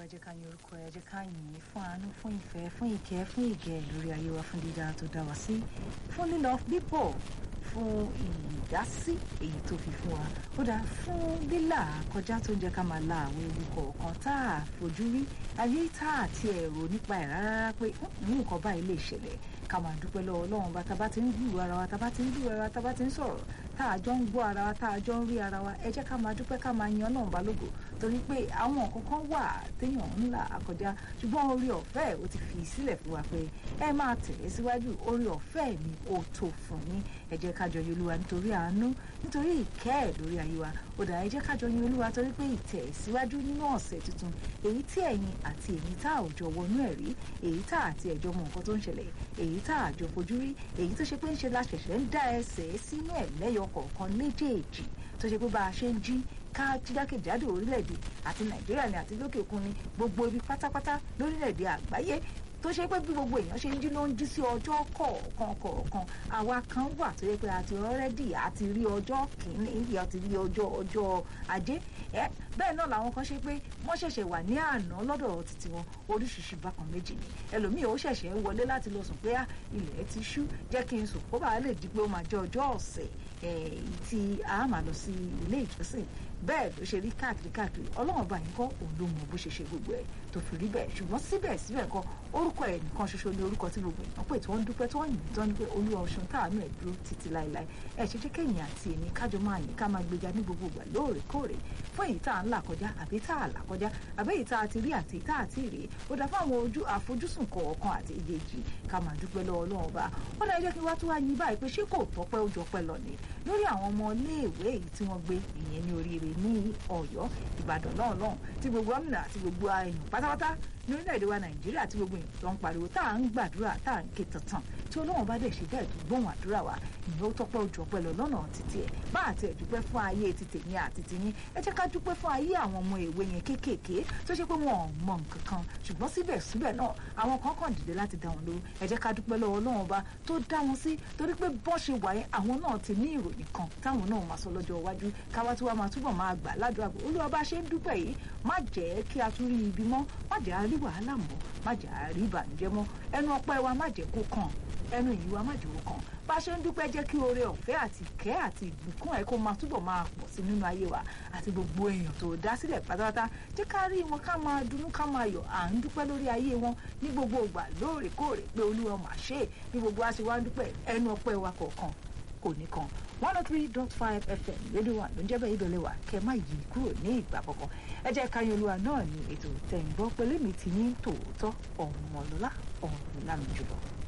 jẹ́ ká yin orúkọ ẹ jẹ́ ká yìn ín fún àánú fún ìfẹ́ fún ìkẹ́ fún ìgẹ̀ lórí ayé wa fún dídá tó dá wa sí fún lílọ bíbọ̀ fún ìdásí èyí tó fi fún wa ó dáa fún lílà kọjá tó ń jẹ́ ká máa la àwọn ewu kọ̀ọ̀kan tá a fojú rí ayé tá a ti ẹ̀rọ nípa ẹ̀ rárá pé ní nǹkan báyìí lè ṣẹlẹ̀ ká máa dúpẹ́ lọ́wọ́ Ọlọ́run bá tá bá ti ń gbúrò ara wa tá bá ti ń gbúrò ara wa tá bá ti ń sọ̀rọ̀ tá a jọ ń gbọ́ ara wa tá a jọ ń rí ara wa ẹ jẹ́ ká máa dúpẹ́ ká máa yan Ọlọ́run bá lógo torí pé àwọn nǹkan kan wà téèyàn ń là kọjá ṣùgbọ́n orí ọ̀fẹ́ ó ti fi sílẹ̀ fún wa pé ẹ máa tẹ̀lé síwájú orí ọ̀fẹ́ mi ó tó fún yín ẹ jẹ́ ká jọ yin Olúwa nítorí àánú nítorí ìkẹ́ ẹ̀ lórí ayé wa ó dà ẹ jẹ́ ká jọ yin Olúwa torí pé ìtẹ̀síwájú nínú ọ̀sẹ̀ tuntun èyí tí ẹ̀yin àti èmi tá ò jọ wọnú ẹ̀ rí èyí tá àti ẹ̀jọ mọ nǹkan tó ń ṣẹlẹ̀ èyí tá àjọ fojú rí èyí tó ṣe pé ń ṣe la ṣẹ̀ṣẹ̀ ń dá ẹsẹ̀ sínú ẹ̀ lẹ́yọ kọ̀ọ̀kan léjèèjì tó ṣe pé bá a ṣe ń jí ká jákèjádò orílẹ̀-èdè àti nàìjíríà ni àti lókè òkun ni gbogbo ibi pátápátá lórílẹ̀-èdè àgbáyé tó ṣe pé bí gbogbo èèyàn ṣe ń jí ló ń jí sí ọjọ́ kọ̀ọ̀kan kọ̀ọ̀kan àwa kan wà tó yẹ pé àti ọ̀rẹ́dì àti rí ọjọ́ kìíní àti rí ọjọ́ ọjọ́ ajé ẹ bẹ́ẹ̀ náà làwọn kan ṣe pé wọ́n ṣẹ̀ṣẹ̀ wà ní àná lọ́dọ̀ títí wọn oríṣiríṣi bákan méjì ni ẹlòmíì ó ṣẹ̀ṣẹ̀ ń wọlé láti lọ sùn pé ilẹ̀ ti ṣú jẹ́ kí n sùn kó bàa lè di pé ó máa jẹ́ ọjọ́ ọ̀sẹ̀ tí a máa lọ sí ilé ìjọsìn bẹ́ẹ̀ ló ṣe rí káàkiri káàkiri ọlọ́run bá yín kọ́ òun ló mọ bó ṣe ṣe gbogbo ẹ̀ tó fi rí bẹ́ẹ̀ ṣùgbọ́n síbẹ̀síbẹ̀ kọ́ orúkọ ẹ̀ nìkan ṣoṣo ni orúkọ tí gbogbo èèyàn pè tí wọ́n ń dúpẹ́ tí wọ́n yìn tán ni pé olúwa ọ̀ṣun táàánú ẹ̀ dúró títí láéláé ẹ̀ ṣe jẹ́ kẹ́yìn àti èmi kájọ máa yìn ká máa gbéga ní gbogbo ìgbà lóòrèkóòrè fún èyí tá à ń là kọjá àbí tá à là kọjá àbí èyí tá a ti rí àti tá a ti rí ó dá fún àwọn ojú àfojúsùn kọ̀ọ̀kan àti ìdèjì ká máa dúpẹ́ lọ́wọ́ ọlọ́run bá ó dá jẹ́ kí wá tó wá yín báyìí pé ṣé kò tọ́pẹ́ ó jọpẹ́ lọ ni lórí àwọn ọmọ iléèwé èyí tí wọ́n gbé ìyẹn ní oríire ní ọ̀yọ́ ìbàdàn náà náà tí gbogbo gómìnà àti gbogbo èèyàn pátápátá ní orílẹ̀-èdè wa nàìjíríà tí gbogbo èèyàn tó ń pariwo tá à ń gbàdúrà tá à ń ké tantan tí ọlọ́run bá dẹ̀ ṣe bẹ́ẹ̀ tó gbóhùn àdúrà wa ìyẹn ó tọ́pẹ́ ojú ọpẹ́ lọ lọ́nà títí ẹ̀ bá àti ẹ̀ dúpẹ́ fún ayé ti tèmi àti tiyín ẹ jẹ́ ká dúpẹ́ fún ayé àwọn ọmọ èwe yẹn kéékèèké tó ṣe pé wọn ò mọ nǹkan kan ṣùgbọ́n síbẹ̀síbẹ̀ náà àwọn kan kàn dìde láti dá wọn lóró ẹ jẹ́ ká dúpẹ́ lọ́wọ́ ọlọ́run ọba tó dá wọn sí torí pé bọ́ ṣe wà yẹn àwọn náà ti ní ìròyìn kan táwọn náà máa sọ lọ́jọ́ iwájú káwá tí wàá máa túbọ̀ máa gbà ládùúgbò àgbò olúwa bá ṣe ń dúpẹ́ yìí má jẹ́ kí a tún rí ibi mọ́ má jẹ́ a rí wàhálà mọ́ má jẹ́ a rí ìbànújẹ́ mọ́ ẹnu ọpẹ́ wa má jẹ́ kó kàn ẹnu ìyí wa má jẹ́ kó kàn bá a ṣe ń dúpẹ́ jẹ́ kí oore ọ̀fẹ́ àti ìkẹ́ àti ìbùkún ẹ̀ kó máa túbọ̀ máa pọ̀ sí nínú ayé wa àti gbogbo èèyàn tó dá sílẹ̀ pátápátá jẹ́ ká rí wọn ká máa dunnú ká máa yọ̀ à ń dúpẹ́ lórí ayé wọn ní gbogbo ìgbà lóòrèkóòrè pé olúwa mà ṣe é ní gbogbo wa ṣe wá ń dúpẹ́ ẹnu ọpẹ́ wa kọ̀ọ̀kan kò ní kan one oh three dot five fm rédíò wa ló ń jẹ́ bẹ́ẹ̀ ìbẹ̀lẹ̀ wa kẹ́ má yí kúrò ní ìgbà kankan ẹ jẹ́ ká yan olúwa náà ní ètò tẹ̀yìnbọn pẹ̀lú mi ti ní tòótọ́ ọ̀mọ̀lọ́lá ọ̀rùn lámì jùlọ.